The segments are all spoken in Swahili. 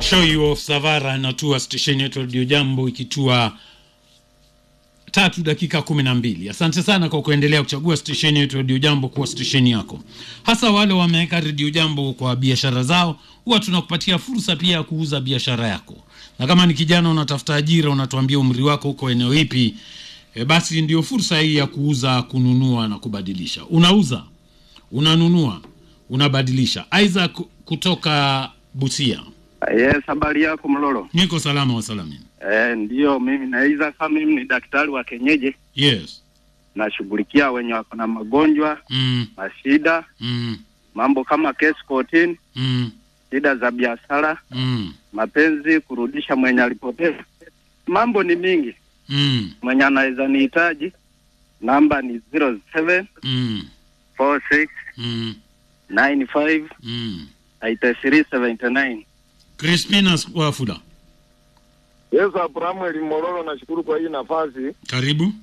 show you off Savara inatua stesheni yetu Radio Jambo ikitua tatu dakika kumi na mbili. Asante sana kwa kuendelea kuchagua stesheni yetu Radio Jambo kuwa stesheni yako, hasa wale wameweka Radio Jambo kwa biashara zao. Huwa tunakupatia fursa pia ya kuuza biashara yako, na kama ni kijana unatafuta ajira, unatuambia umri wako huko eneo ipi, e, basi ndio fursa hii ya kuuza, kununua na kubadilisha. Unauza, unanunua, unabadilisha. Isaac kutoka Busia. Yes, habari yako Mlolo? Niko salama wa salamini. Eh, ndio mimi naiza kama mimi ni daktari wa kienyeji, Yes. nashughulikia wenye wako na magonjwa, Mm, mashida, mm, mambo kama case kotini, mm, shida za biashara, mm, mapenzi, kurudisha mwenye alipoteza. Mambo ni mingi. mm, Mwenye anaweza nihitaji, namba ni 07 mm, 46 mm, 95 mm. 8379. Crispina Wafula, Yes, Abrahamu Mololo, nashukuru kwa hii nafasi. karibu.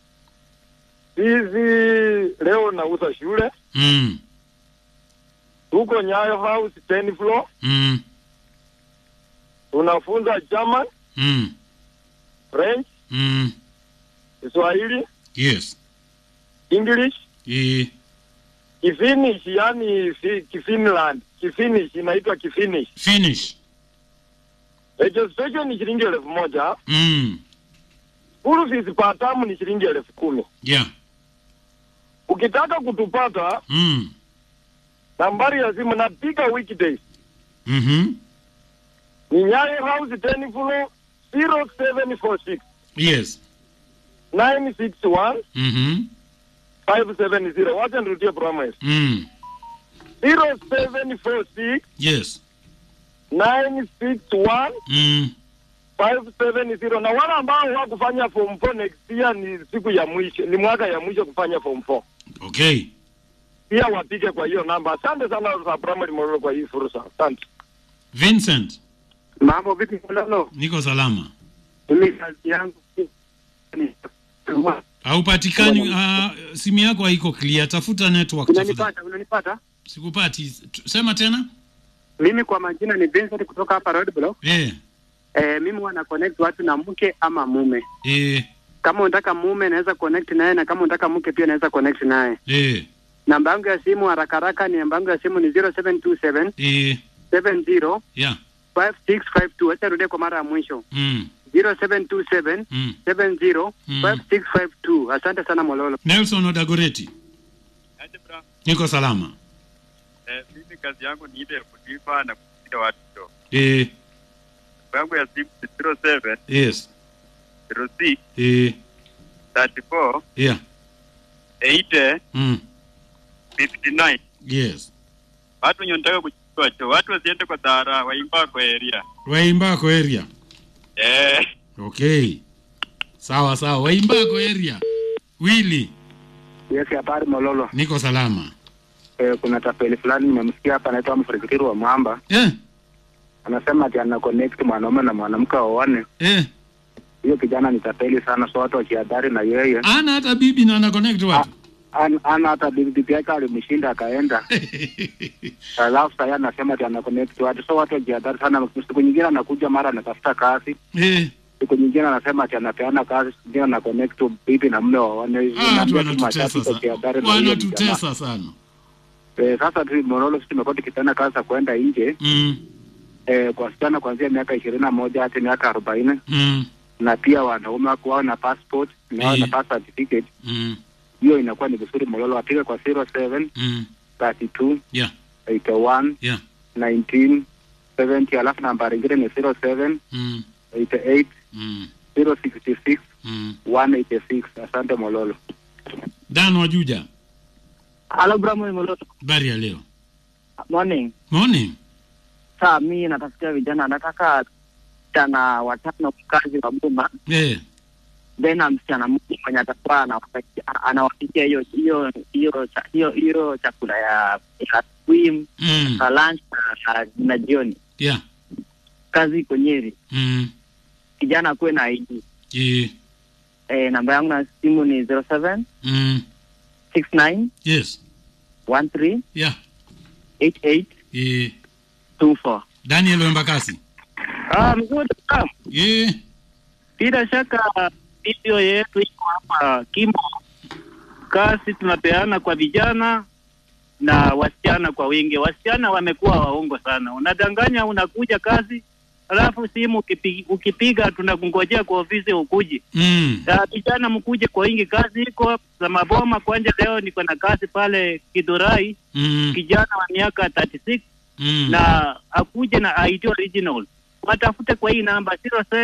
Hizi leo nauza shule, Mm, tuko Nyayo House 10 floor, mm, tunafunza German, mm, French, mm. Kiswahili, Yes. English, E, Kifinish, yani fi, Kifinland, Kifinish inaitwa Kifinish. finish. Registration ni shilingi elfu moja. Mm, School fees per term ni shilingi elfu kumi. yeah. Ukitaka kutupata, Mm, nambari ya simu napiga weekdays mhm. ni Nyayo House 10 floor 0746 Yes. 961 Mhm. 570. Wacha nirudie promise. Mm, 0746 yes. 961 Mm, 570. Na wale ambao wakufanya form 4 next year ni siku ya mwisho, ni mwaka ya mwisho kufanya form 4. okay. Pia wapige kwa hiyo namba. Asante sana za primary Mororo kwa hii fursa. Asante. Vincent, Mambo vipi Mlolo? niko salama. Mimi kazi yangu ni Haupatikani, uh, simu yako haiko clear. Tafuta network tafadhali. Unanipata? Unanipata? Sikupati. T- Sema tena. Mimi kwa majina ni Vincent kutoka hapa Road Block. Eh, Eh, mimi wana connect watu na mke ama mume. eh, Kama unataka mume naweza connect naye na kama unataka mke pia naweza connect naye. eh, Namba yangu ya simu haraka haraka ni namba yangu ya simu ni 0727 eh, 70 yeah. 5652. Acha rudie kwa mara ya mwisho. Mm, 0727 mm. 70 Mm. 5652. Asante sana Mololo. Nelson Odagoreti, Aje bra. niko salama. Eh, mimi kazi yangu ni ile ya kulipa na kupiga watu show. Eh, Namba yangu ya simu ni 07 yes. 06 Eh, 34 yeah. 80 Mm, 59. yes. Watu wenye wanataka kuchukua show, watu wasiende kwa dhara, waimba kwa area. Waimbako area. Eh, Okay. Sawa sawa. Waimbako area. Willy, Yes, habari Mololo. niko salama. Eh, kuna tapeli fulani nimemsikia hapa anaitwa Mfrikiri wa Mwamba. Eh, Anasema ati ana connect mwanaume na mwanamke waone. eh. Hiyo kijana ni tapeli sana, so watu wakiadhari na yeye. Ana hata bibi na ana connect watu. An- ana hata bibi bibi yake alimshinda akaenda, alafu sasa anasema ati ana connect watu, so watu wajiadhari sana. Siku nyingine anakuja mara anatafuta kazi, eh, siku nyingine anasema ati anapeana kazi, siku nyingine ana connect bibi na mume waone. ah, watu Naambia tu wanatutesa mashabiki sana. wajiadhari na hiyo jamaa. Wanatutesa sana. Eh, sasa tu Morolo, sisi tumekuwa tukipeana kazi za kwenda nje Mm, eh, kwa wasichana kuanzia miaka ishirini na moja hadi miaka arobaini mm, na pia wanaume wako wao na passport na wao na Eh. birth certificate. mm, Hiyo inakuwa ni vizuri Morolo, wapige kwa 07 mm. 32 Yeah, 81 yeah. 19 70 alafu nambari ingine ni 07 Mm, 88 mm, 066 mm. 186. Asante Mololo. Dan Wajuja, Hello, Brahmo Moloto. habari ya leo? Morning. Morning. Saa mi natafutia vijana, nataka vijana watano kazi wa Buma, Eh, then na msichana mmoja mwenye atakuwa anawapikia- anawapikia hiyo hiyo hiyo cha- hiyo hiyo chakula ya ya swim mm, na lunch na, na jioni. yeah. Kazi iko Nyeri. Mm, Kijana akuwe na ID. eh, Eh, namba yangu na simu ni 07 mm, 69 yes. 13 Yeah. 88 Eh, 24. Daniel Wembakasi. Ah, mzuri sana. Eh, Bila shaka video yetu iko hapa Kimbo. Kazi tunapeana kwa vijana na wasichana kwa wingi. Wasichana wamekuwa waongo sana, unadanganya unakuja kazi, alafu simu ukipi, ukipiga tunakungojea kwa ofisi ukuji. mm. Na vijana mkuje kwa wingi, kazi iko za maboma. Kwanja leo niko na kazi pale Kidurai, Mm. kijana wa miaka 36 Mm. na akuje na ID original. Watafute kwa hii namba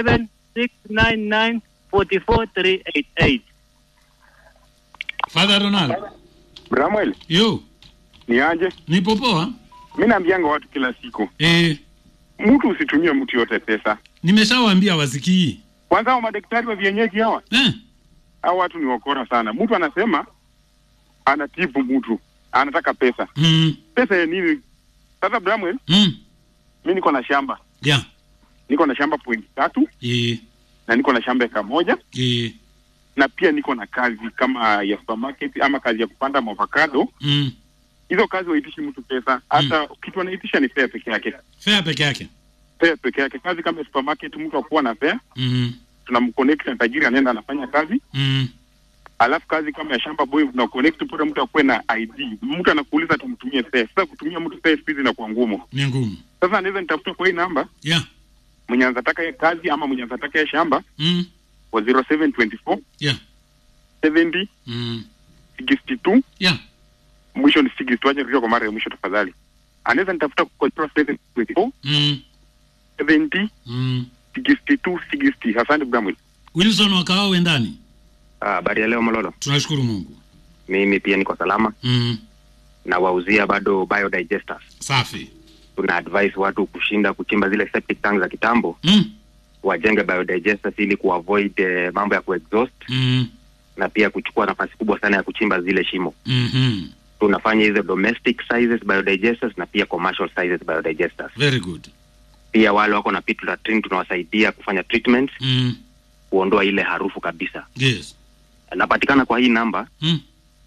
0769944388. Father Ronald. Bramwell, Yo, ni aje? nipo poa. Mi naambianga watu kila siku, Eh, mtu usitumie mtu yote pesa. nimeshawaambia wasikii. Kwanza hao madaktari wa vienyeji hawa, Eh, hao watu ni wakora sana. Mtu anasema anatibu mtu, anataka pesa. mm. Pesa ya nini? Sasa Bramwell, Mm. mi niko na shamba, Yeah. niko na shamba point tatu Eh, na niko na shamba eka moja eh. na pia niko na kazi kama ya supermarket ama kazi ya kupanda avocado. Mm. Hizo kazi waitishi mtu pesa, hata kitu anaitisha ni fare peke yake, Fair peke yake. fare peke yake. Kazi kama ya supermarket, mtu akuwa na fare, Mm. tunamconnect na tajiri, anaenda anafanya kazi Mm. alafu kazi kama ya shamba boy na connect pale, mtu akuwe na ID. Mtu anakuuliza tumtumie pesa. Sasa kutumia mtu pesa hizi inakuwa ngumu. Ni ngumu. Sasa anaweza nitafuta kwa hii namba Yeah. mwenye anataka ya kazi ama mwenye anataka ya shamba Mm. kwa 0724 Yeah. 70 Mm. 62 Yeah. mwisho ni 62. Aje rudia kwa mara ya mwisho tafadhali. Anaweza nitafuta kwa 0724 Mm. 70 Mm. 62 60. Asante Bramwell. Wilson wakao ndani. Habari ya leo Mololo, Tunashukuru Mungu. mimi pia niko salama Mm. na wauzia bado biodigesters. Safi. Tuna advise watu kushinda kuchimba zile septic tanks za kitambo, Mm. wajenge biodigesters ili kuavoid eh, mambo ya kuexhaust Mm. na pia kuchukua nafasi kubwa sana ya kuchimba zile shimo. Mhm. Tunafanya hizo domestic sizes biodigesters na pia commercial sizes biodigesters. Very good. Pia wale wako na pit latrine tunawasaidia kufanya treatment, Mm. kuondoa ile harufu kabisa. Yes. Napatikana kwa hii namba Mm.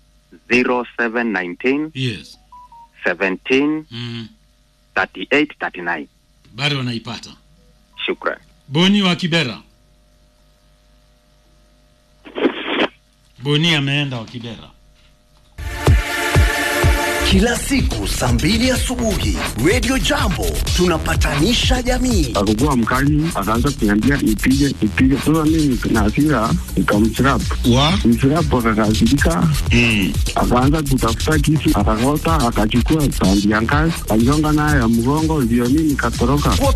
0719 Yes. 17 Mm. 38 39. Bado wanaipata. Shukran. Boni wa Kibera. Boni ameenda wa Kibera. Kila siku saa mbili asubuhi Radio Jambo tunapatanisha jamii. Akakuwa mkali, akaanza kuniambia nipige nipige. Sasa mimi na hasira nikamchirap wa mchirap, akakasirika akaanza kutafuta kisu, akakota, akachukua sandi ya ngazi, aligonga nayo ya mgongo, ndio mimi nikatoroka.